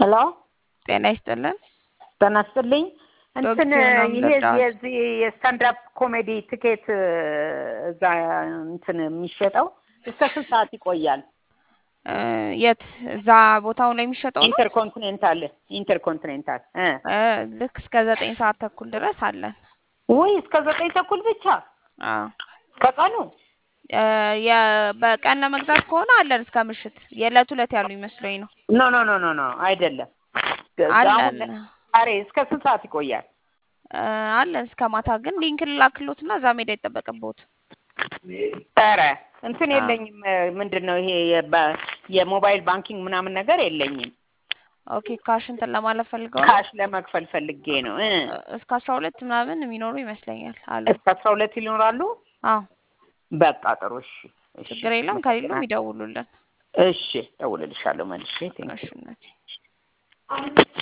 ሄሎ ጤና ይስጥልን። ጤና ይስጥልኝ። እንትን ዶክተር ነው ይሄ የምንረዳው። የዚህ የስታንዳፕ ኮሜዲ ትኬት እዛ እንትን የሚሸጠው እስከ ስንት ሰዓት ይቆያል? እ የት እዛ ቦታው ላይ የሚሸጠው ነው? ኢንተርኮንቲኔንታል ኢንተርኮንቲኔንታል እ እ ልክ እስከ ዘጠኝ ሰዓት ተኩል ድረስ አለን። ውይ እስከ ዘጠኝ ተኩል ብቻ አዎ ከቀኑ እ የ- በቀን ለመግዛት ከሆነ አለን እስከ ምሽት። የዕለት ዕለት ያሉ ይመስለኝ ነው። ኖ ኖ ኖ ኖ ኖ አይደለም። አለን ዛሬ እስከ ስንት ሰዓት ይቆያል? እ አለን እስከ ማታ። ግን ሊንክ ልላክሎትና እዛ ሜዳ አይጠበቅብዎት። ኧረ እንትን አዎ። የለኝም። ምንድን ነው ይሄ የባ- የሞባይል ባንኪንግ ምናምን ነገር የለኝም። ኦኬ ካሽ እንትን ለማለት ፈልገው ነው? ካሽ ለመክፈል ፈልጌ ነው እ እ እስከ አስራ ሁለት ምናምን የሚኖሩ ይመስለኛል አለ። እስከ አስራ ሁለት ይኖራሉ። አዎ በቃ ጥሩ እሺ፣ እሺ። ችግር የለም። ከሌለም ይደውሉልን። እሺ፣ እደውልልሻለሁ መልሼ። ቴንክ እሺ እናቴ